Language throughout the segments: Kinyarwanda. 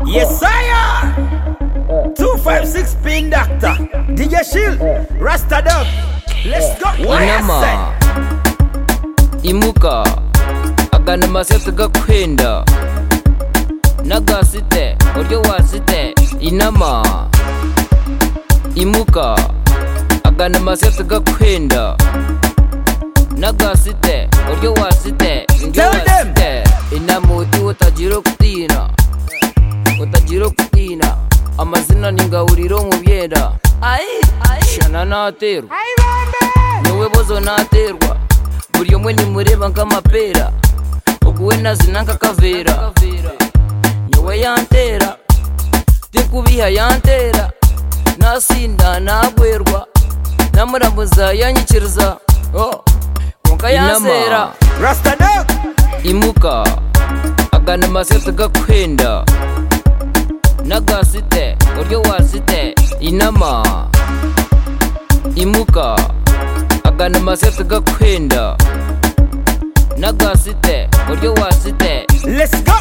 Yes, sire! 256 Ping Doctor, DJ Shield, Rasta Dog. Let's go. What I inama imuka agana amase tugakwenda nagasite uburyo wasite inama imuka agana amase tugakwenda nagasite uburyo wasite indyo Tell them. wasite inama uti utagira okutina utagira okutina amazina ni ngawuriro mu byenda shana naterwa niwe bozo naterwa buri umwe nimureba nk'amapera ubwo we nazina nk'akavera niwe yantera ndikubiha yantera nasinda nagwerwa namuramuza yanyikiriza oh, konka yansera Inama. say? Rasta Dog. imuka agana amase tugakwenda nagasite uburyo wasite inama imuka agana amase tugakwenda nagasite uburyo wasite Let's go.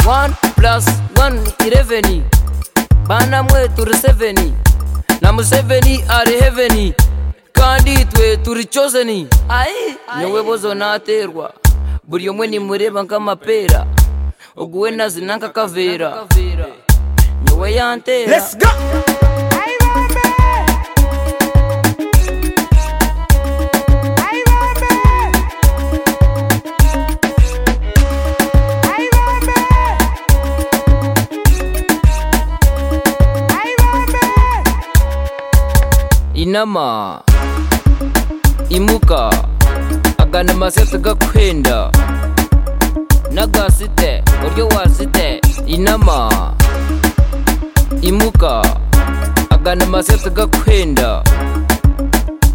1 plus 1 11 bana mwe turi 7 na mu 7 ari heaven kandi twe turi chosen niwe bozo naterwa buri umwe nimureba nk'amapera uguwe nazina nk'akavera niwe yantera Let's go. inama imuka agana amase tugakwenda nagasite uburyo wasite inama imuka agana amase tugakwenda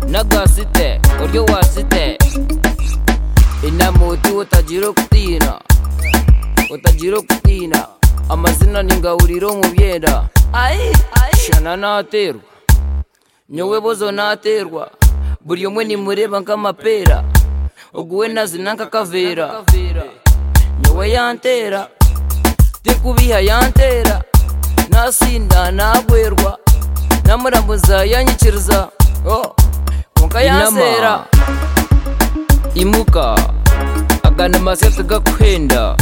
nagasite uburyo wasite inama uti utagira okutina utagira okutina amazina ni ngawuriro mu byenda shana naterwa nyowe bozo naterwa buri umwe nimureba nk'amapera uguwe nazina nk'akavera nyowe yantera ndikubiha yantera nasinda nagwerwa namuramuza yanyikiriza oh, konka yansera Inama. imuka agana amase tugakwenda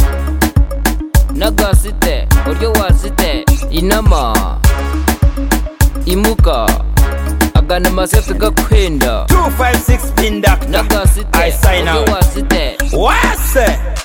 nagasite uburyo wasite inama imuka agana amase tugakwenda 256 Ping Doctor. nagasite I sign uburyo out. wasite What I say?